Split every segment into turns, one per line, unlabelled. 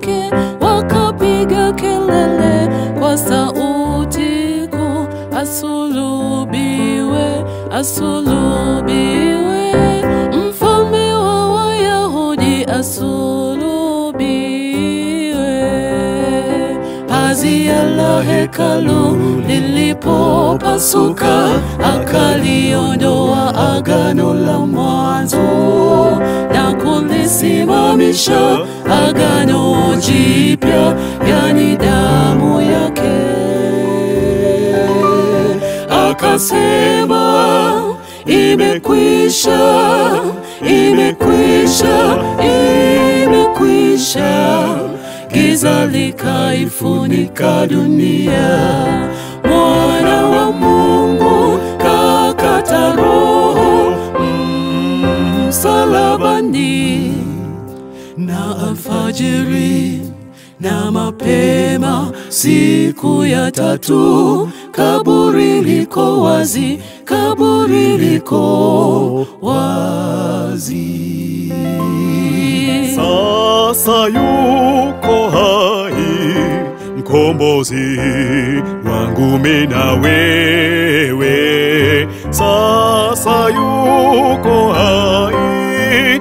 yake wakapiga kelele kwa sauti kuu, asulubiwe, asulubiwe, mfalme wa Wayahudi asulubiwe. Pazia la hekalu lilipopasuka, akaliondoa agano la mwanzo na kulisimamisha agano jipya, yani damu yake. Akasema, imekwisha, imekwisha, imekwisha. Giza likaifunika dunia, mwana wa Mungu kakata roho msalabani, na alfajiri na mapema siku ya tatu, kaburi liko wazi, kaburi liko wazi.
Sasa yuko hai mkombozi wangu mimi na wewe. Sasa yuko hai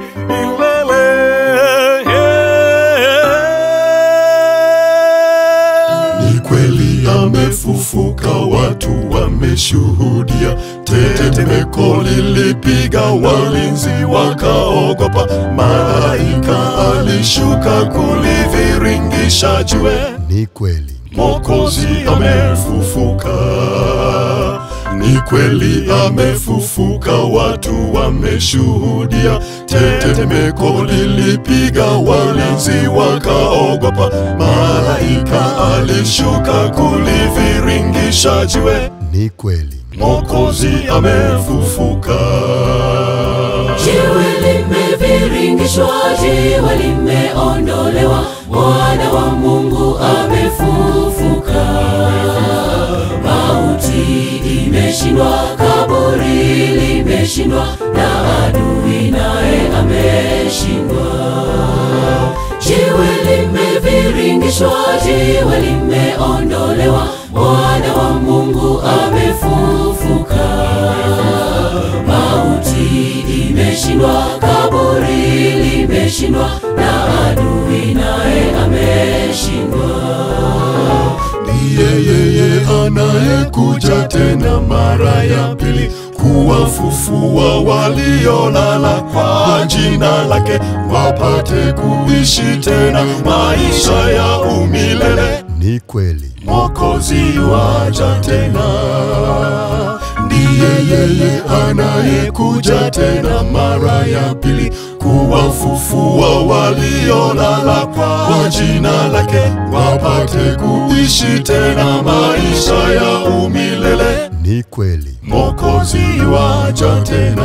milele.
Ni kweli amefufuka, watu wameshuhudia. Tetemeko lilipiga, walinzi wakaogopa. Malaika alishuka kuliviringisha jiwe.
Ni kweli,
Mwokozi amefufuka, ni kweli amefufuka, watu wameshuhudia. Tetemeko lilipiga, walinzi wakaogopa. Malaika alishuka kuliviringisha jiwe.
ni kweli,
Mwokozi amefufuka.
Jiwe limeviringishwa, jiwe limeondolewa, mwana wa Mungu amefufuka. Mauti imeshindwa, kaburi limeshindwa, na adui naye ameshindwa. Jiwe limeviringishwa, jiwe limeondolewa, mwana wa Mungu amefufuka. Mauti imeshindwa, kaburi limeshindwa, na adui naye ameshindwa.
Ndiye yeye anayekuja tena mara ya pili kuwafufua waliolala kwa jina lake, wapate kuishi tena maisha ya umilele.
ni kweli,
Mwokozi waja tena, ndiye yeye anayekuja tena mara ya pili kuwafufua waliolala kwa jina lake, wapate kuishi tena maisha ya umilele.
ni kweli,
Mwokozi waja tena.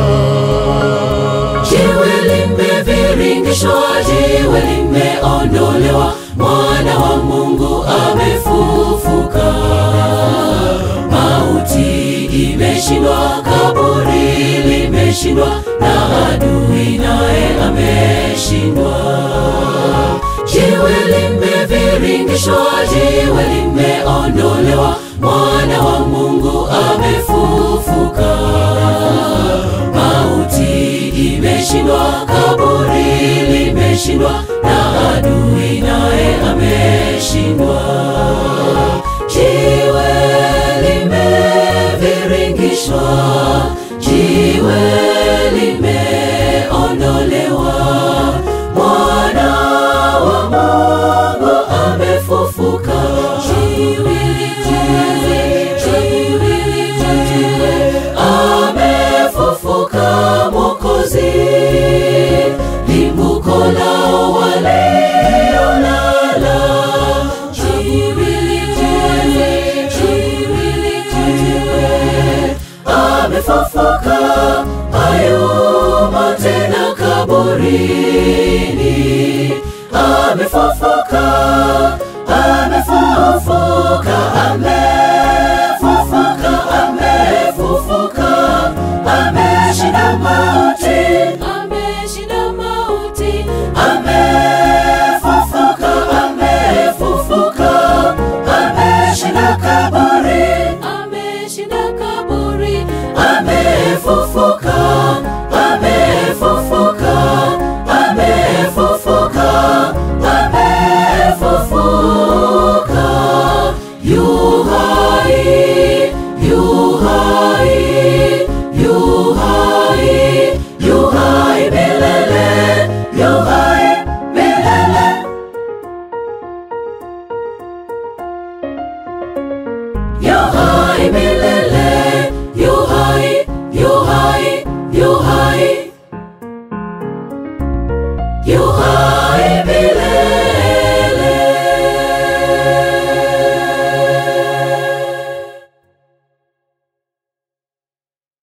Jiwe limeviringishwa, jiwe limeondolewa, mwana wa Mungu amefufuka. Mauti imeshindwa, kaburi limeshindwa, na adui naye ameshindwa. Jiwe limeviringishwa, jiwe limeondolewa, mwana wa Mungu amefufuka. Mauti imeshindwa, kaburi limeshindwa, na adui naye ameshindwa. Jiwe limeviringishwa, jiwe limeondolewa, mwana wa Mungu amefufuka. Jiwe, jiwe, jiwe, jiwe, amefufuka Mwokozi, limbuko lao waliolala. Jiwe, jiwe, jiwe, jiwe, amefufuka, hayumo tena kaburini.